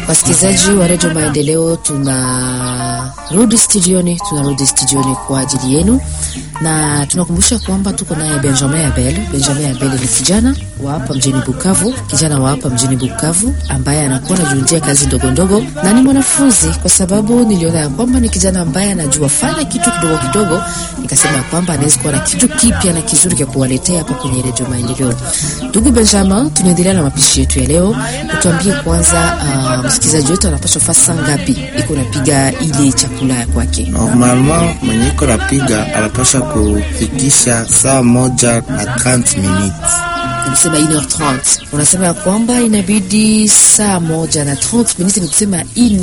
Wasikilizaji wa redio Maendeleo, tunarudi studioni, tunarudi studioni kwa ajili yenu, na tunakumbusha kwamba tuko naye Benjamin Abel. Benjamin Abel ni kijana wa hapa mjini Bukavu, kijana wa hapa mjini Bukavu ambaye anakuwa anajiundia kazi ndogo ndogo, na ni mwanafunzi, kwa sababu niliona ya kwamba ni kijana ambaye anajua fanya kitu kidogo kidogo, nikasema kwamba anaweza kuwa na kitu kipya na kizuri cha kuwaletea hapa kwenye redio Maendeleo. Ndugu Benjamin, tunaendelea na mapishi yetu ya leo. Utuambie kwanza, uh, msikilizaji wetu anapaswa fasa ngapi iko napiga ile chakula ya kwake? Normalement mwenye iko napiga anapasha kufikisha saa moja na 30 minutes. Unasema 1h30 unasema ya kwamba inabidi saa moja na 30 minutes, ni kusema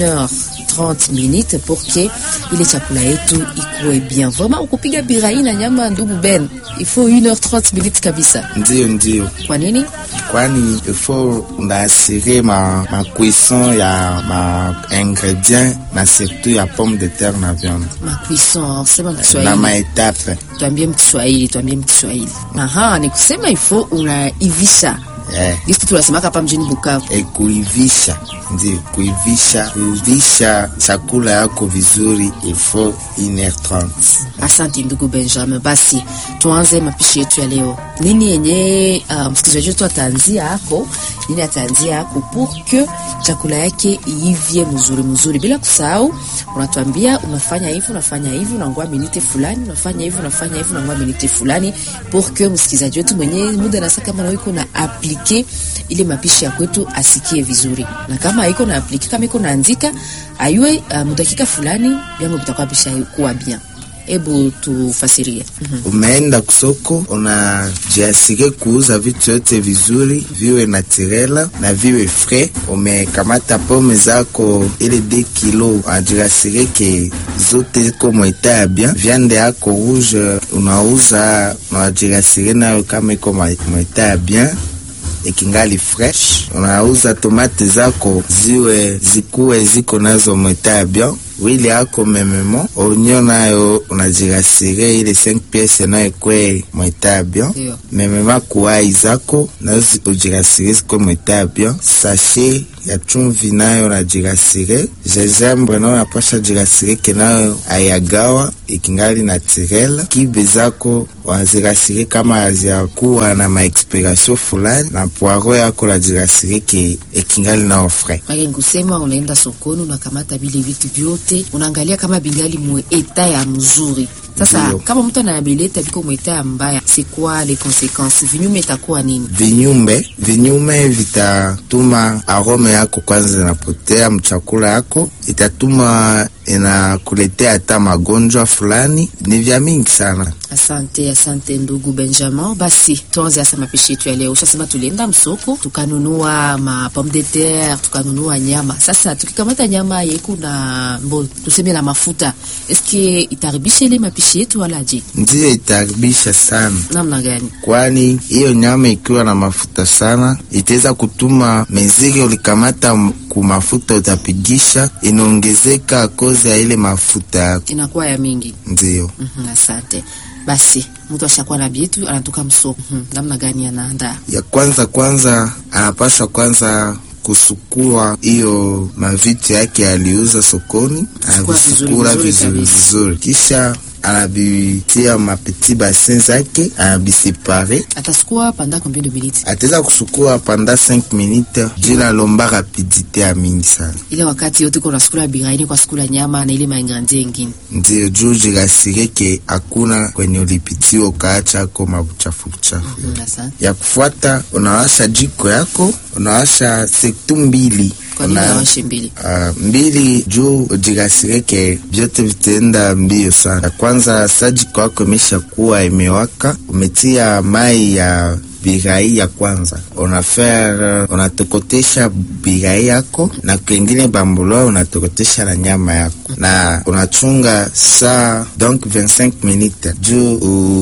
1h30 minutes pour que ile chakula yetu ikuwe bien. Vraiment ukupiga birai na nyama, ndugu Ben, il faut 1h30 minutes kabisa. Ndiyo, ndiyo, Kwa nini? kwani ifo unaasire ma, ma cuisson ya ma ingredient na surtout ya pomme de terre na viande Ma cuisson, sema na Kiswahili. maetape Tuambie mkiswahili, tuambie mkiswahili. Aha, ni kusema ifo unaivisha eh. gisi tunasemaka hapa mjini Bukavu. E, kuivisha ndio kuivisha kuivisha chakula yako vizuri ifo 1h30 Asante ndugu Benjamin. Basi tuanze mapishi yetu ya leo. Nini yenye uh, msikilizaji wetu ataanzia hako, nini ataanzia hako pour que chakula yake iivye mzuri mzuri, bila kusahau unatuambia unafanya hivi unafanya hivi unangoa minute fulani, unafanya hivi unafanya hivi unangoa minute fulani, pour que msikilizaji wetu mwenye muda nasa kama na iko na aplike ile mapishi ya kwetu asikie vizuri, na kama iko na aplike kama iko naandika ayue uh, mudakika fulani vyango vitakuwa bisha kuwa bien. Hebu tufasirie. umeenda kusoko unajiasire kuuza vitu yote vizuri viwe naturela na viwe frais. Umekamata pome zako ile de kilo unajiasire ke zote ziko mweta ya bien. Viande yako rouge unauza unajiasire nayo kama iko mweta ya bien ikingali fresh. Unauza tomate zako ziwe zikuwe ziko nazo mweta ya bien wili yako mememo onyo nayo unajirasire ile 5 piece nayo ekwe mweta ya bien Ndio. memema kuwai zako nayo ujirasire zikwe mweta ya bien sashe ya chumvi nayo najirasire gingembre nayo napasha jirasire ke nayo ayagawa ikingali naturel kibe zako wazirasire kama haziakuwa na maexpiration fulani na poiro yako najirasire ke ikingali nao frais Mage nkusema unaenda sokoni unakamata vile vitu vyote unaangalia kama bingali mwe eta ya mzuri. Sasa Ndio. kama mtu anabileta viko mwe eta ya mbaya, c'est quoi les conséquences? Vinyume itakuwa nini? vinyume vinyume vitatuma arome yako kwanza inapotea mchakula yako, itatuma inakuletea hata magonjwa fulani. Ni vya mingi sana. Asante, asante ndugu Benjamin. Basi tuanze hasa mapishi yetu ya leo. Ushasema tulienda msoko tukanunua ma pomme de terre, tukanunua nyama. Sasa tukikamata nyama yeku na mbo tuseme na mafuta, eske itaribisha ile mapishi yetu wala je? Ndiyo itaharibisha sana, Namna gani? kwani hiyo nyama ikiwa na mafuta sana itaweza kutuma meziri ulikamata m- ku mafuta utapigisha inaongezeka kozi ya ile mafuta yako. Inakuwa ya mingi. Ndiyo Mhm, asante. Basi mtu ashakuwa na bietu anatoka msoko. Mhm, namna gani anaandaa? ya kwanza kwanza anapaswa kwanza kusukua hiyo mavitu yake aliuza sokoni, Kusukua vizuri, anavisukura vizuri vizuri kabisa. vizuri, kisha anabitia mapeti basin zake anabisepare. Atasukua panda combien de minutes? Ataweza kusukua panda 5 minutes juu nalomba rapidite ya mingi sana, Ile wakati yote kuna sukula biraini kwa sukula nyama na ile maingredient ingine. ndio juu jirasireke hakuna kwenye ulipitiwa ukaacha ako mabuchafu buchafu Mhm, asante. ya kufuata unawasha jiko yako, unawasha sektu mbili Kwa nini Una- awashe mbili? Ah, mbili juu ujirasireke vyote vitaenda mbio sana. Ya kwanza sa jiko yako imesha kuwa imewaka, umetia mai ya birai ya kwanza, unafaire unatokotesha birai yako na kwengine bambuloa unatokotesha na nyama yako na unachunga saa donc 25 minutes juu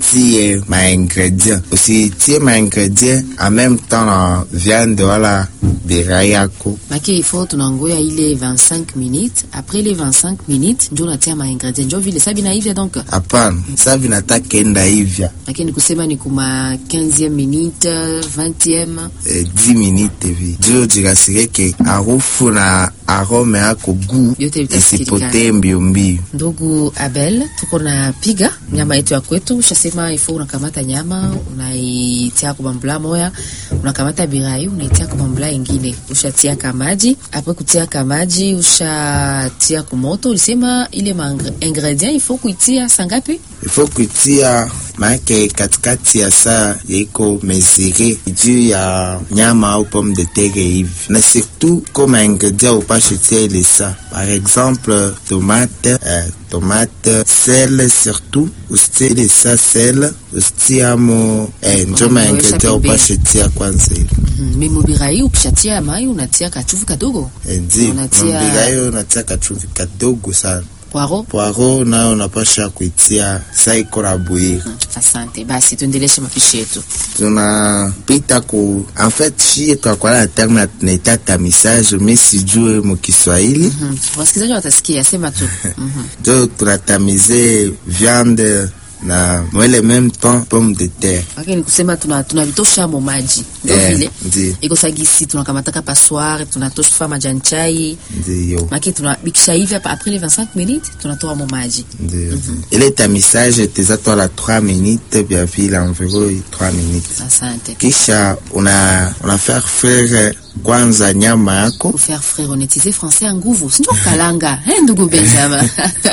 utie maingredient, usitie maingredient en même temps na viande wala birai yako. Maki ifo tunangoya ile 25 minutes après les 25 minutes ndio unatia ma ingredient ndio vile sabi na hivya donc Hapana, sa vinataka enda hivya lakini kusema ni kuma 15e minute 20e eh, 10 minutes hivi juu jirasireke harufu na arome yako gu Yote vitasikilikana. isipotee mbio mbio. Ndugu Abel, tuko na piga nyama yetu ya kwetu. Ushasema ifo unakamata nyama unaitia kwa bambula moya, unakamata birai unaitia kwa bambula ingine, ushatia kamaji apo kutia kamaji, ushatia kumoto. Ulisema ile ma ingredient ifo kuitia sangapi? ifo kutia maake katikati ya saa yaiko mesire juu ya nyama au pomme de terre hivi, na surtout koma ingredient upashe tia ile saa, par exemple tomate eh, tomate sel, surtout usitie ile saa sel usitiamo eh, njo ma Unaweka ingredient pembeni. upashe tia kwanza hivi Mm, mimo birai ukishatia mai unatia kachuvu kadogo, Eh, ndi Unatia- mbigayo unatia kachuvi kadogo sana, poiro. poiro nayo unapasha kuitia saa iko na bouillir Asante, basi tuendeleshe mapishi yetu. tunapita ku en fait shie twakwala na terme tunaita tamisage mi sijue mu Kiswahili Mhm. Wasikilizaji watasikia, sema tu. Mhm. njo tunatamize viande na mwele même temps pomme de terre lakini kusema tuna tunavitosha mo maji ndio Eh, vile ndi iko sagisi tunakamataka passoir tunatosha majani chai ndiyo maki tunabikisha hivi hapa après les 25 minutes tunatoa mo maji ndiyo ile tamisage teza twala 3 minutes bia vile environ 3 minutes asante kisha una una faire frire kwanza nyama yako kufaire frère onetize français ya nguvu sinjo kalanga eh ndugu benjamin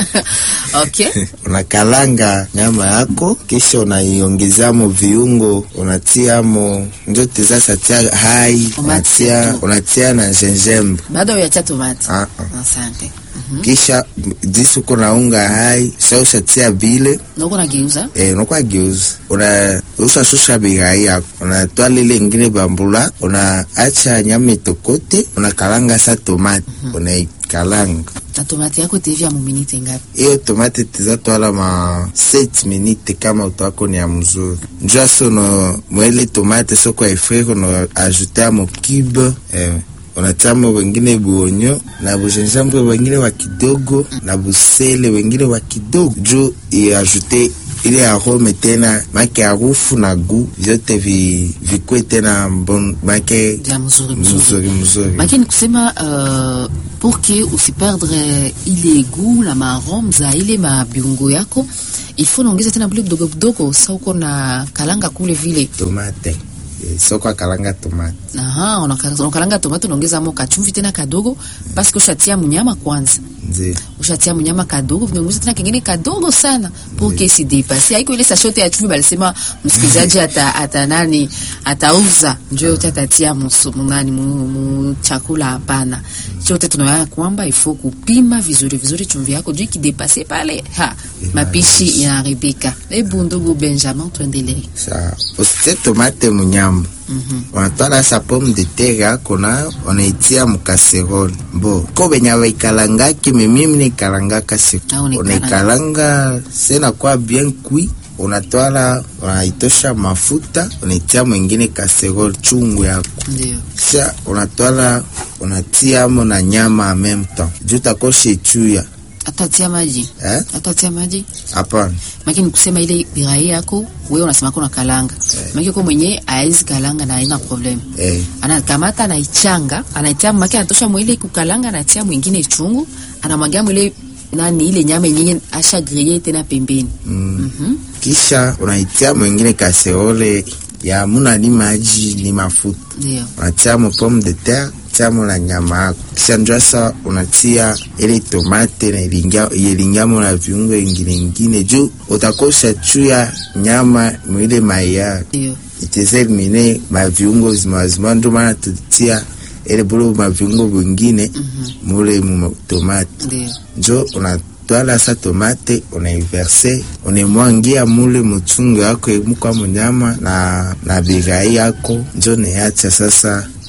okay unakalanga nyama yako kisha unaiongezamo viungo unatiamo njo teza satia hai unatia, Tomato. unatia na gingembre bado ya tomate Ah, ah. asante kisha disi uko naunga hai sa ushatia vile noko nageuza eh, unakuwa geuza una ushashusha bigai yako unatoa lile ingine bambula unaacha nyama itokote unakalanga sa tomate unaikalanga na tomate yako tevya mu minute ngapi hiyo tomate tizatwala ma 7 minute kama utwako ni ya mzuri njua sono mwele tomate soko efrire no ajute mo cube eh, unatiamo wengine buonyo na bujenjambre wengine wa kidogo na busele wengine wa kidogo juu iajute ile arome tena make harufu na gu vyote vi, vikwe tena mbon make vya mzuri mzuri mzuri mzuri lakini kusema uh, pour que usiperdre ile goût na maarome za ile mabiungo yako il faut naongeza tena bule kidogo kidogo sa uko na kalanga kule vile tomate Eh, soko akalanga tomate aha unaka- unakalanga tomato unaongeza mo kachumvi tena kadogo paske ushatia mnyama kwanza ndio ushatia mnyama kadogo vinaongeza tena kingine kadogo sana pour que si depase haiko ile sashote ya chumvi balisema msikilizaji ata, ata nani atauza njo yote atatia musu munani mu, mu chakula hapana chote tunaona kwamba ifo kupima vizuri vizuri chumvi yako juu ikidepase pale ha mapishi inaharibika hebu ndugu benjamin tuendelee sa usitie tomate munyama unatwala sa pomme de terre yako nayo unaitia mukaserole bo ko benye baikalangaki memimi naikalangaka si Ah, unaikalanga. unaikalanga sena kwa bien kui unatwala unaitosha mafuta unaitia mwingine kaserole chungu yako ndio kisha unatwala unatiamo na nyama en même temps juu takoshe chuya atatia maji eh? atatia maji hapana makini kusema ile birai yako wewe unasema kuna kalanga maki kwa mwenye aezi kalanga na haina problem eh. anakamata anaichanga anaitia maki anatosha mwile kukalanga anatia mwingine chungu anamwagia mwile nani ile nyama yenyewe asha griller tena pembeni mm. Mhm. kisha unaitia mwingine kaseole ya muna ni maji ni mafuta ndio unatiamo pomme de terre tiamo na nyama yako kisha njua sa unatia ile tomate na ilingia- ilingamo na viungo ingine ingine juu utakosha chuya nyama mwile maya ndio iteze elimine maviungo zimazima ndo maana tutia ile bulo maviungo vingine mule mu tomate ndio njo unatwala sa tomate unaiverse unemwangia mule muchungu yako emukwa munyama na, na bigai yako njo neacha sasa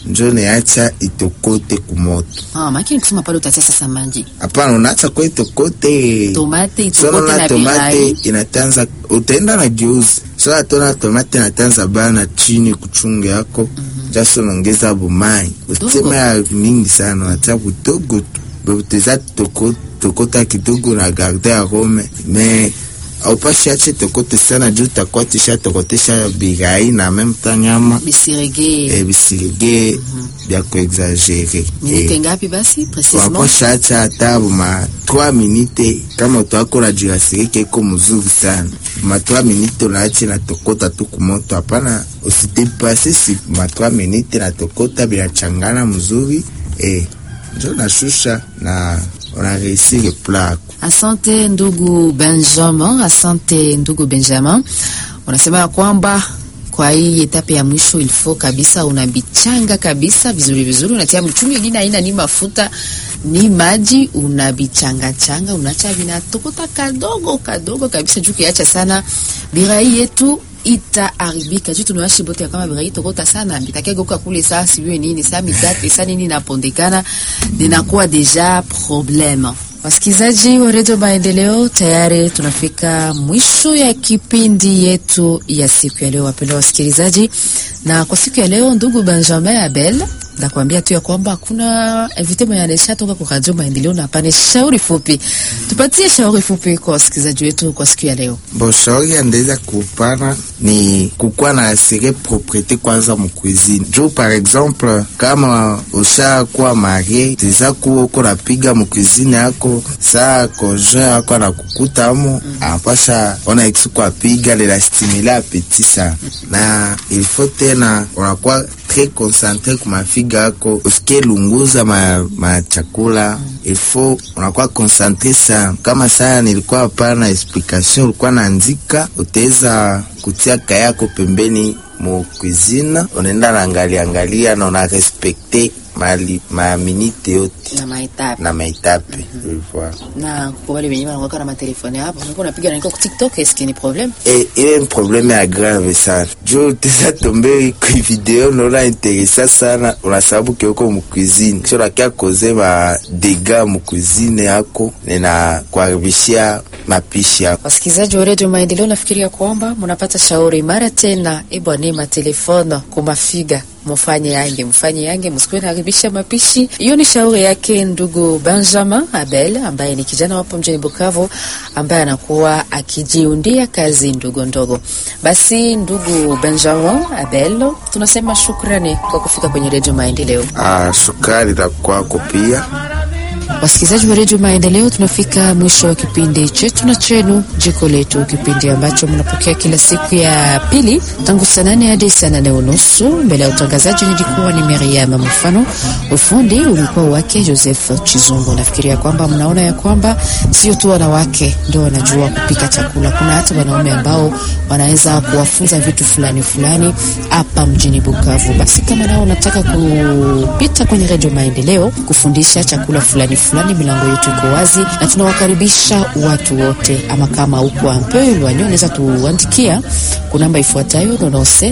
njo neacha itokote kumoto. Ah, makini kusema pale utatia sasa maji. Hapana, unaacha kwa itokote Tomate Sona itokote na na tomate birai. inatanza, utaenda na geuzi sona tona tomate inatanza bana chini kuchunga yako jaso naongeza bumai utema ya mingi sana unatia kudogo tu uteza toko tokota kidogo na garde ya rome me aupashi ache tokote sana juu utakuwa tisha tokotesha birai na meme ta nyama Bisirege. e, bisirige bya kuexagere Minute ngapi basi precisement? waposha acha hata buma 3 minute kama utakola jirasirike iko mzuri sana ma 3 minute unaache na tokota tu kumoto hapana usidepase si ma 3 minute na tokota binachangana mzuri eh, njo nashusha na unareisire plako Asante ndugu Benjamin, asante ndugu Benjamin. Unasema ya kwamba kwa hii etape ya mwisho ilifo kabisa unabichanga kabisa vizuri vizuri, unatia mchumi ingine aina ni mafuta ni maji, unabichanga changa, unacha vinatokota kadogo kadogo kabisa, juu kiacha sana birai yetu itaharibika juu tunawashi bote ya kama birai tokota sana bitakegeuka kule saa sijui nini saa midate saa nini inapondekana linakuwa deja probleme. Wasikilizaji wa redio Maendeleo, tayari tunafika mwisho ya kipindi yetu ya siku ya leo, wapendwa wasikilizaji. Na kwa siku ya leo, ndugu Benjamin Abel nakwambia tu ya kwamba hakuna invite mwenye anaisha toka kwa radio Maendeleo na pane shauri fupi. Tupatie shauri fupi kwa wasikilizaji wetu kwa siku ya leo. Bon, shauri ya ndeza kupana ni kukuwa na asire propriete kwanza mukuizini juu par exemple kama ushakuwa marie teza kuwa uko napiga mukuizini yako saa konjoint yako anakukuta amo anapasha ona ikisuku apiga lela stimule apeti sana na ilfo tena unakuwa tre concentre kumafiga yako usikie lunguza ma, ma chakula ilfo unakuwa concentre sana kama saa nilikuwa hapana explication ulikuwa naandika utaweza kutia kaya yako pembeni mu cuisine unaenda naangalia angalia na una respecte mali maminite yote Na maetape. na maitape Voilà. Na kwa wale wenyewe wanakuwa na matelefoni hapo, unakuwa unapiga na niko ku TikTok, est-ce qu'il y a problème? E, ile ni probleme ya grave sana juu teza tombe ku video naona interesa sana unasababu kioko mukuizini kisha unakia koze ma dega mukuizini yako nina kuharibishia mapishi yako Wasikilizaji wa redio Maendeleo, nafikiria kwamba mnapata shauri mara tena. Ebwane matelefone kumafiga mufanye yange mfanye yange, msikuwe naharibisha mapishi. Hiyo ni shauri yake ndugu Benjamin Abel ambaye ni kijana wapo mjini Bukavu ambaye anakuwa akijiundia kazi ndogo ndogo. Basi ndugu Benjamin Abel, tunasema shukrani kwa kufika kwenye redio Maendeleo. ah, sukari la kwako pia Wasikilizaji wa redio Maendeleo, tunafika mwisho wa kipindi chetu na chenu jiko letu, kipindi ambacho mnapokea kila siku ya pili tangu saa nane hadi saa nane unusu. Mbele ya utangazaji nilikuwa ni Miriam Mfano, ufundi ulikuwa wake Joseph Chizungu. Nafikiria kwamba mnaona ya kwamba sio tu wanawake ndio wanajua kupika chakula, kuna hata wanaume ambao wanaweza kuwafunza vitu fulani fulani hapa mjini Bukavu. Basi kama nao unataka kupita kwenye redio Maendeleo kufundisha chakula fulani fulani, milango yetu iko wazi na tunawakaribisha watu wote. Ama kama uko ampe lwanyo, unaweza tuandikia ku namba ifuatayo 97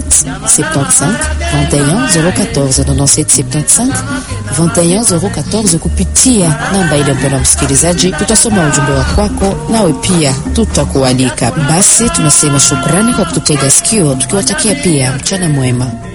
75 21 014 97 75 21 014 kupitia namba ile. Mpendwa msikilizaji, tutasoma ujumbe wa kwako, nawe pia tutakualika. Basi tunasema shukrani kwa kututega sikio, tukiwatakia pia mchana mwema.